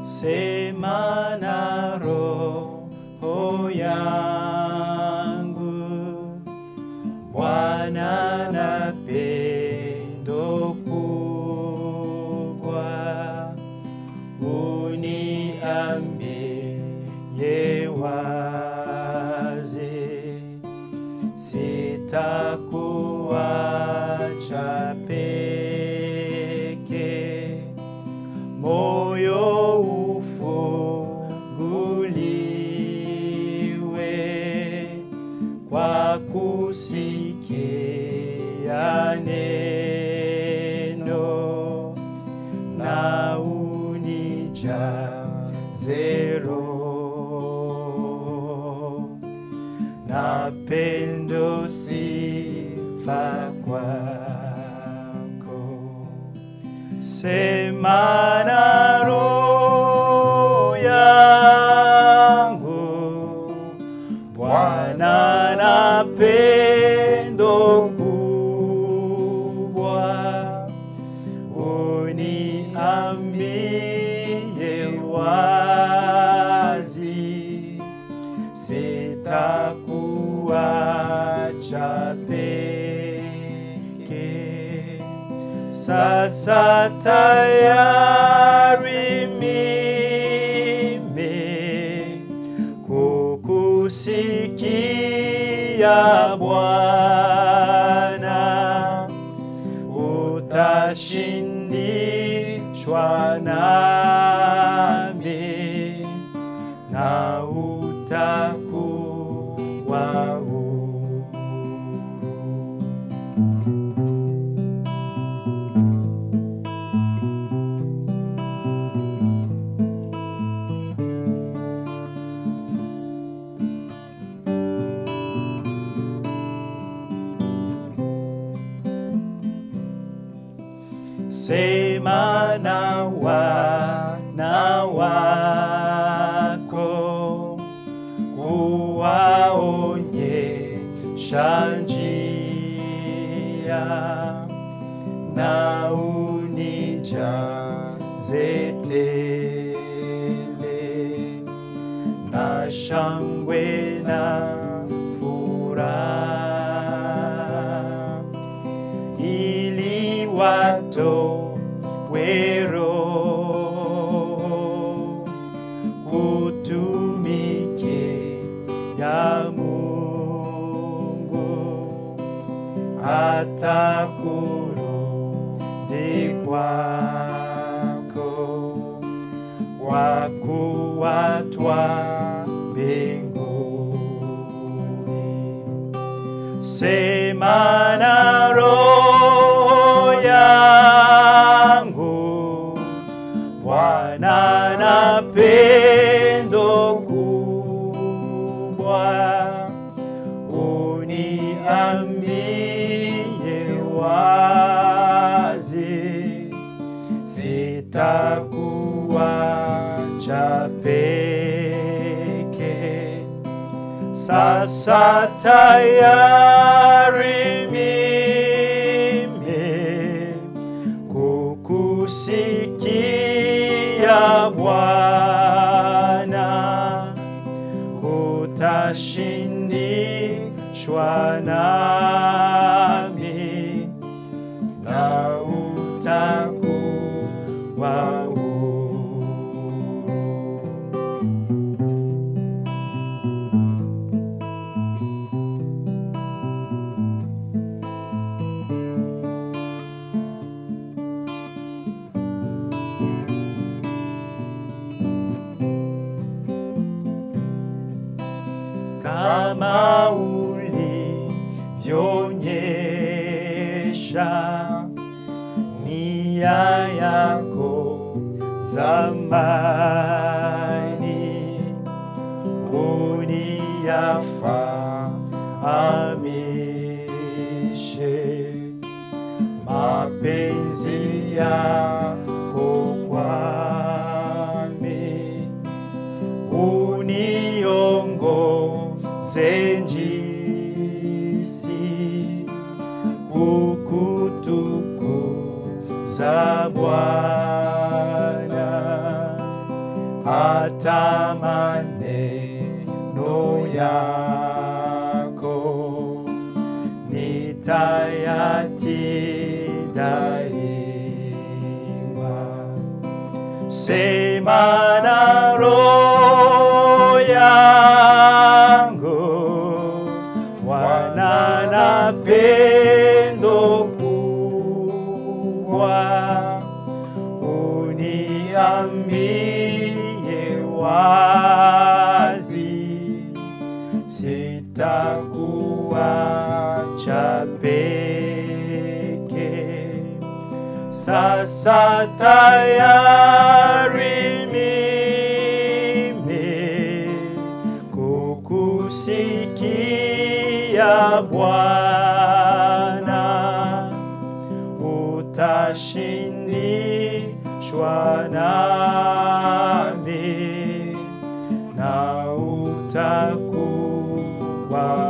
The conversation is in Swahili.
sema na roho yangu. Bwana na pendo kubwa, uniambie wazi, sitakuacha peke, moyo ufunguliwe kwa kusikia neno na unijaze Roho na pendo sifa kwako. Sema na roho yangu, Bwana na pendo kubwa, uniambie wazi, sitakuacha peke. Sasa tayari mimi kukusikia Bwana, utashindishwa nami na utakuwa huru. Sema na wana wako, kuwaonyesha njia na unijaze tele na shangwe na furaha ili watowe roho kutumikia Mungu hata kurudi kwako kwa kuwa twa mbinguni. Sema na roho yangu, Bwana na pendo kubwa, uniambie wazi, sitakuacha peke. Sasa tayari mimi kukusikia Bwana, utashindishwa nami na utakuwa huru. kama ulivyoonyesha nia yako zamani, uniyafahamishe mapenzi yako kwami uniongoze njisi kukutukuza Bwana hata maneno yako nitayatii daima. Sema na roho yangu, Bwana na pendo kubwa, uniambie wazi, sitakuacha peke. Sasa tayari mimi kukusikia Bwana, utashindishwa nami na utakuwa